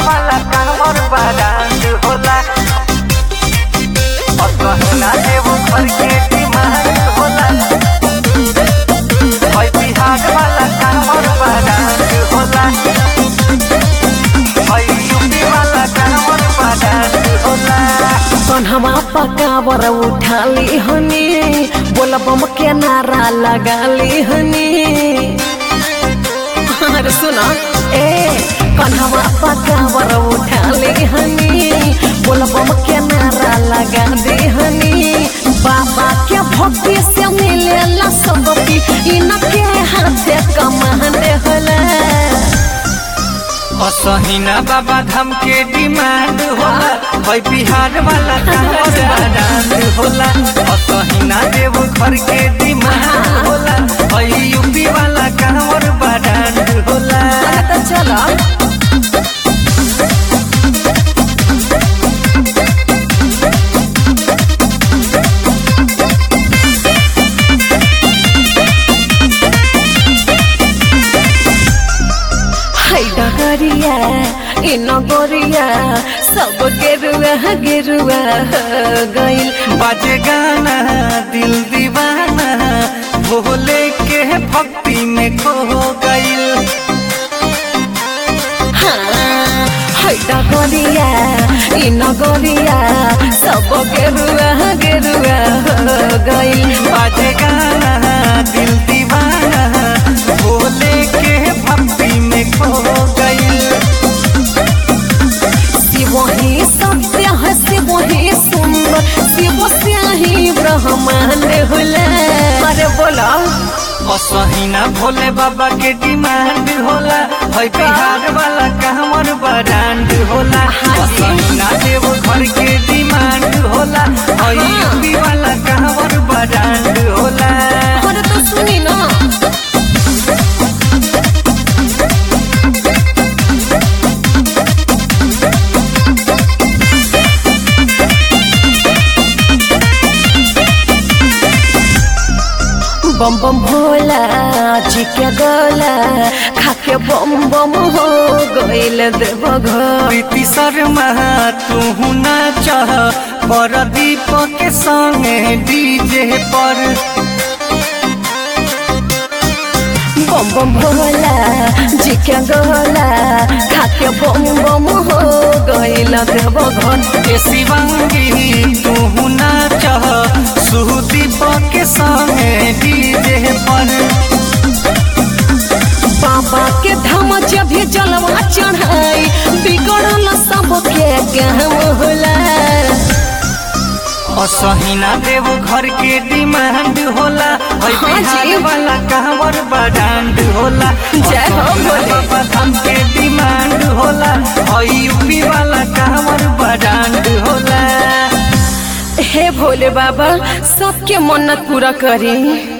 वाला कांवर बारात होला और कहना देवो घर के डिमांड होला और बिहार वाला कांवर बारात होला और यूपी वाला कांवर बारात होला कन्हवा पकावर उठाली हनी बोला बम के नारा लगाली हनी अरे सुना ए कन्हवा पकावर उठाली हनी बोला बम के नारा लगा दे हनी बाबा के भक्ति से मिलेला सबकी इनके हाथे कमाने होला असहिना बाबा धाम के डिमांड होला है बिहार वाला कांवर बारात होला असहिना देव घर के डिमांड होला है यूपी वाला कांवर बारात होला तो चलो है डगरिया इ नगरिया सब गेरुआ गेरुआ गइल बाजे गाना दिल दीवाना भोले के भक्ति में खो गइल हाँ, है डगरिया इ नगरिया सब गेरुआ गेरुआ गइल बाजे गाना दिल दीवाना भोले के भक्ति में खो गइल शिव ही सत्य है शिव ही सुंदर शिव से ही ब्रह्मांड होला अरे बोला असहिना भोले बाबा के डिमांड होला है बिहार वाला कांवर ब्रांड होला असहिना देव घर के डिमांड होला है यूपी वाला कांवर ब्रांड होला अरे तो सुनी ना बम बम भोला चिके गोला खाके बम बम हो गइल देव घर प्रीति शर्मा तू ना चाह पर दीपक के संगे डीजे पर बम बम भोला जिके गोला खाके बम बम हो गइल देव घर ए शिवंगी तू ना चाह सुदीपक के संगे डीजे पर बाबा के धाम जब भी जलवा चढ़ाई बिगड़ल सबके काम होला असहिना देव घर के डिमांड होला है हाँ जी। बिहार वाला कांवर ब्रांड होला जय हो असहिना भोले। बाबा धाम के डिमांड होला है यूपी वाला कांवर ब्रांड होला हे भोले बाबा सबके मन्नत पूरा करी